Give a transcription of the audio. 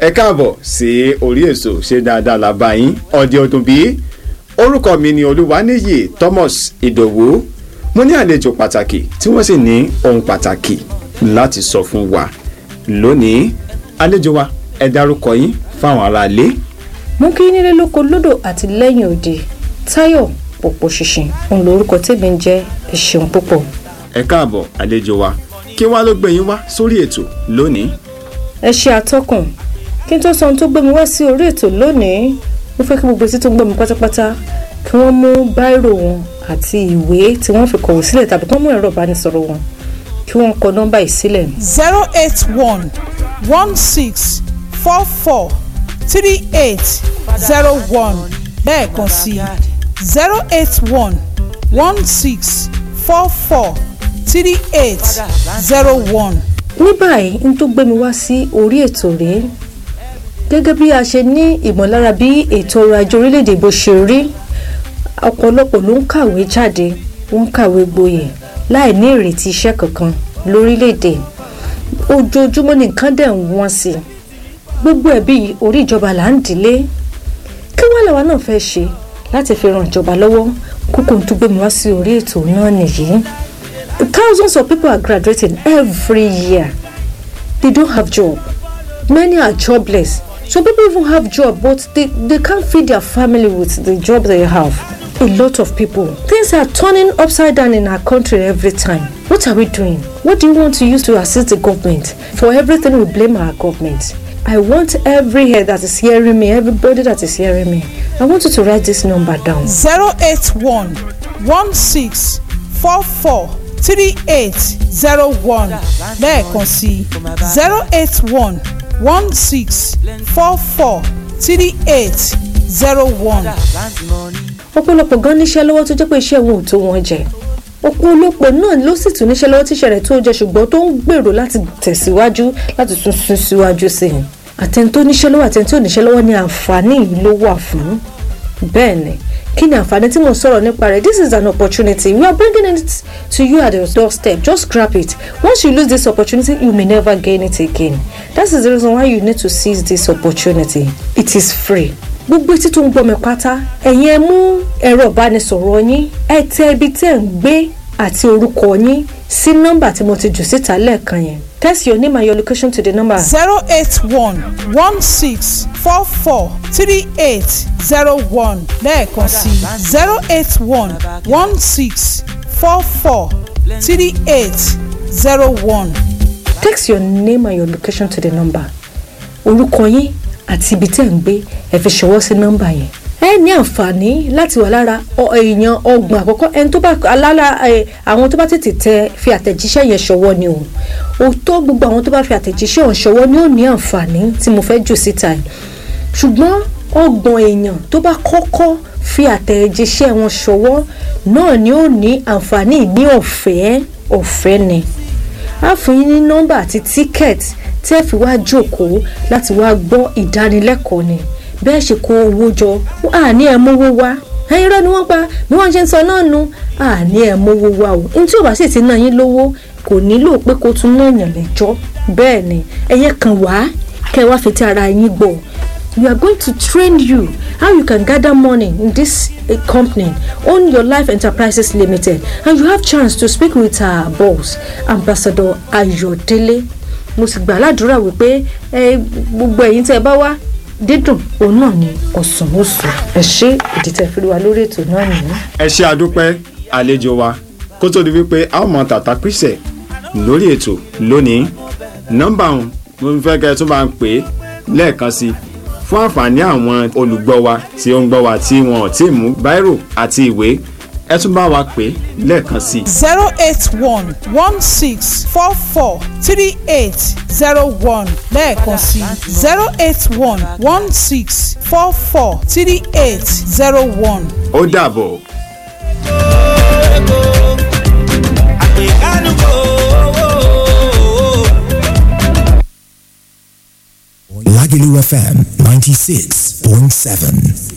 ẹ káàbọ̀ sí orí èso ṣe dáadáa la bá yín ọdẹ ọdún bíi orúkọ mi ni olúwaníyì thomas ìdòwú mo ní àlejò pàtàkì tí wọ́n sì ní ohun pàtàkì láti sọ fún wa lónìí àlejò wa ẹ dárúkọ yín fáwọn aráalé. mú kí nílé lóko lódò àti lẹ́yìn òde táyọ̀ pọ̀pọ̀ ṣìnṣìn òun lórúkọ tèmi ń jẹ́ ẹ ṣeun púpọ̀. ẹ káàbọ̀ àlejò wa kí wá ló gbé yín wá sórí ètò lónìí. ẹ ṣe àtọkùn kí n tó sọ ohun tó gbé mi wá sí orí ètò lónìí mo fẹ́ kí gbogbo etí tó ń gbọ́ mi pátápátá kí wọ́n mú báírò wọn àti ìwé tí wọ́n fi kọ̀wé sílẹ̀ tàbí kí wọ́n mú ẹ̀rọ ìbánisọ̀rọ̀ wọn kí wọ́n kọ nọ́mbà yìí sílẹ̀. zero eight one one six four four three eight zero one lẹ́ẹ̀kan sí zero eight one one six four four three eight zero one. ní báyìí n tó gbé mi wá sí orí ètò rèé gẹ́gẹ́ bí a ṣe ní ìmọ̀lára bí ètò ọrọ̀ ajé orílẹ̀-èdè bó ṣe rí ọ̀pọ̀lọpọ̀ ló ń kàwé jáde wọ́n ń kàwé gboyè láì ní ìrètí iṣẹ́ kankan lórílẹ̀-èdè ojoojúmọ́ ní nǹkan dẹ̀ ń wọ́n sí i gbogbo ẹ̀bí orí ìjọba là ń dìlé kí wọ́n làwa náà fẹ́ ṣe láti fi ran ìjọba lọ́wọ́ kókó tó gbé mi wá sí orí ètò náà nìyí thousands of people are graduating every year they don't have job many are jobless some people even have job but they, they can't feed their family with the job they have a lot of people things are turning upside down in our country every time what are we doing what do you want to use to assist the government for everything we blame our government i want every head that is hearing me everybody that is hearing me i want you to write this number down zero eight one one six four four three eight zero one lẹ́ẹ̀kan sí zero eight one one six four four three eight zero one. ọ̀pọ̀lọpọ̀ gan níṣẹ́ lọ́wọ́ tó jẹ́ pé iṣẹ́ wọn ò tó wọn jẹ ọ̀pọ̀lọpọ̀ náà ló sì tún níṣẹ́ lọ́wọ́ tíṣẹ́ rẹ̀ tó jẹ ṣùgbọ́n tó ń gbèrò láti tẹ̀síwájú láti tún sún síwájú sí i àtẹni tó níṣẹ́ lọ́wọ́ àtẹni tó níṣẹ́ lọ́wọ́ ni àǹfààní yìí ló wà fún bẹ́ẹ̀ ni kí ni àǹfààní tí mo sọ̀rọ̀ nípa rẹ̀ this is an opportunity we are bringing it to you at your doorstep just grab it once you lose this opportunity you may never gain it again that is the reason why you need to seize this opportunity it is free gbogbo etí tó ń gbọ́ mi pátá ẹ̀yin ẹ mú ẹ̀rọ ìbánisọ̀rọ̀ yín ẹ tẹ ibi tẹ́ ń gbé àti orúkọ yín sí nọ́mbà tí mo ti jù síta lẹ́ẹ̀kan yẹn text your name and your location to the number zero eight one one six four four three eight zero one lẹ́ẹ̀kan sí zero eight one one six four four three eight zero one. text your name and your location to the number orúkọ yín àti ibi tẹ́ ń gbé ẹ fi ṣọwọ́ sí nọ́mbà yẹn ẹ ní àǹfààní láti wà lára ọ- èèyàn ọgbọ̀n àkọ́kọ́ ẹni tó bá alára ẹ, àwọn tó bá tètè tẹ fi àtẹ̀jíṣẹ́ yẹn ṣọwọ́ ni o òótọ́ gbogbo àwọn tó bá fi àtẹ̀jíṣẹ́ ọ̀hún ṣọwọ́ ni ó ní àǹfààní tí mo fẹ́ jù síta yìí ṣùgbọ́n ọgbọ̀n èèyàn tó bá kọ́kọ́ fi àtẹ̀jíṣẹ́ wọn ṣọwọ́ náà ni ó ní àǹfààní ní ọ̀fẹ́ ọ̀fẹ́ ni a fún yín ní nọ́mbà àti tíkẹ́ẹ̀tì tí ẹ fi wá jókòó láti wá gbọ́ ìdánilẹ́kọ̀ọ́ ni bẹ́ẹ̀ ṣe kó owó jọ àní ẹ̀ mówó wá ẹyin rẹ ni wọ́n pa bí wọ́n ṣe ń sọ náà nu àní ẹ̀ mówó wá o ní tí ò bá sì ti ná yín lówó kò nílò pé kó tún náà yàn lẹ́jọ́ bẹ́ẹ̀ ni ẹ̀yẹ kan wá kẹ́ ẹ wá fi ti ara yín gbọ́ we are going to train you how you can gather money in this uh, company own your life enterprises limited and you have chance to speak with our boss ambassador ayodele mo sì gbà ládùúrà wípé ẹ gbogbo ẹ̀yin tẹ́ ẹ bá wá dídùn òun náà ni ọ̀sán oṣù ẹ ṣe ìdí tẹ́ fi rí wa lórí ètò náà nìyí. ẹ ṣe àdúpẹ́ àlejò wa kó tó di wípé a ó mọ tàtà píṣẹ̀ lórí ètò lónìí nọ́mbà ọ̀hún mo fẹ́ kẹ́ ẹ tún bá ń pè é lẹ́ẹ̀kan sí i fún àǹfààní àwọn olùgbọ́ wa tí ó ń gbọ́ wa tí wọn ò tí ì mú báírò àti ìwé ẹ tún bá wa pè é lẹ́ẹ̀kan sí i. zero eight one one six four four three eight zero one lẹ́ẹ̀kan sí zero eight one one six four four three eight zero one. ó dàbọ̀. Lagelu FM 96.7.